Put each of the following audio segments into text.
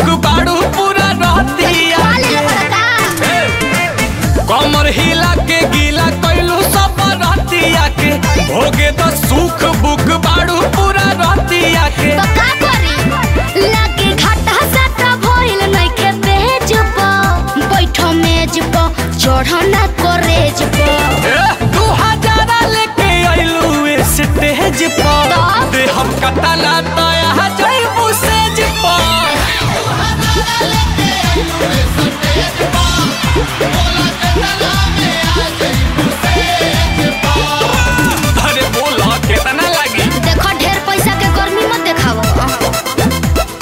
बाड़ू पूरा रहतिया वाले के बड़का कमर हिला के गीला कैलू सब रहतिया के भोगे तो सुख बुक बाड़ू पूरा रहतिया के तो का करी लागे घाटा साटा भइल नइखे पेज प बैठो मेज प चढ़ ना करेज प ए, दू हजारा लेके अइलू स्टेज पर तब? दे हम कतला तया जइबू सेज पर अरे बोला कितना लगी देखो ढेर पैसा के गर्मी मत देखाओ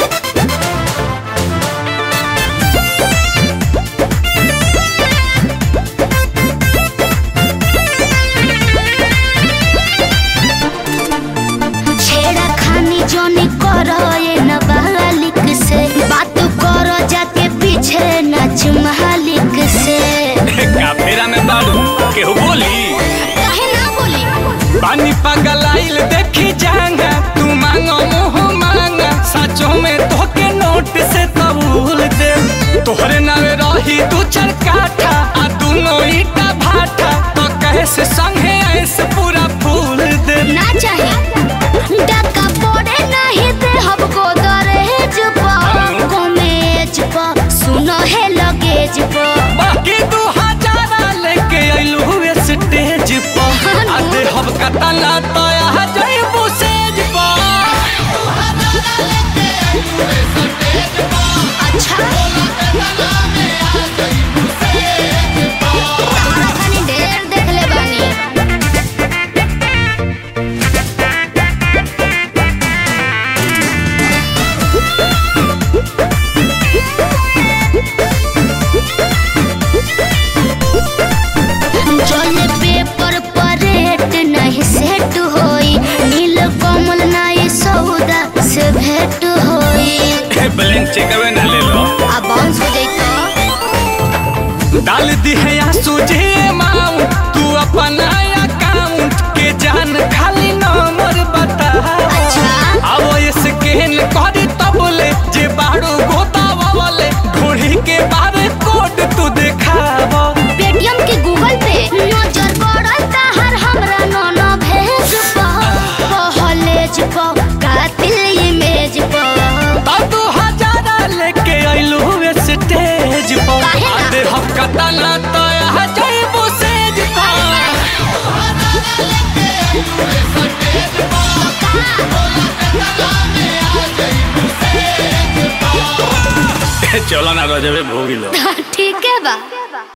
छेड़ा खानी जोनी करो ये नाबालिग से बात करो जाके पीछे नाच मालिक से काफेरा में बाड़ू केहू बोली काहे ना बोली पानी पगलाइल देखी जांगा तू मांगो मुँह मांगा सचो में तोके नोट से तबूल दे तोहरे नावे रही तू चरकाठा आ दोनों ईटा भाटा तो कैसे संगे ऐसे पूरा फूल दे ना चाहे डका पड़े नहीं दे हमको दरहेज पर कमेज पर सुनो है लगेज पर बाकी दू हजारा लेके अइलू स्टेज पर आ दे हम कतला तया जइबू सेज पर अच्छा तारा खानी ढेर देख ले बानी जले पेपर पर रेट नहीं सेट होई नील कमल नहीं सौदा से भेंट होई ब्लैंक चेकअवे ना ले लो आ बाउंस हो जाई तो डाल दी है या सूझे माऊ तू अपना अकाउंट के जान खाली नंबर बता अच्छा। अब ये स्कैन करी तब ले जे बाड़ू गोतावा वाले ढोढ़ी के बारे कोड तू दिखावा पेटीएम के गूगल पे नजर पड़ल हर हमरा नोनो भेज पा कॉलेज पा कातिल इमेज पा तब तू हजारा लेके अइलू स्टेज पर काहे ना? आधे हम कतला तया जइबू सेज पर चलो ना रजबे भोगिलो ठीक है बा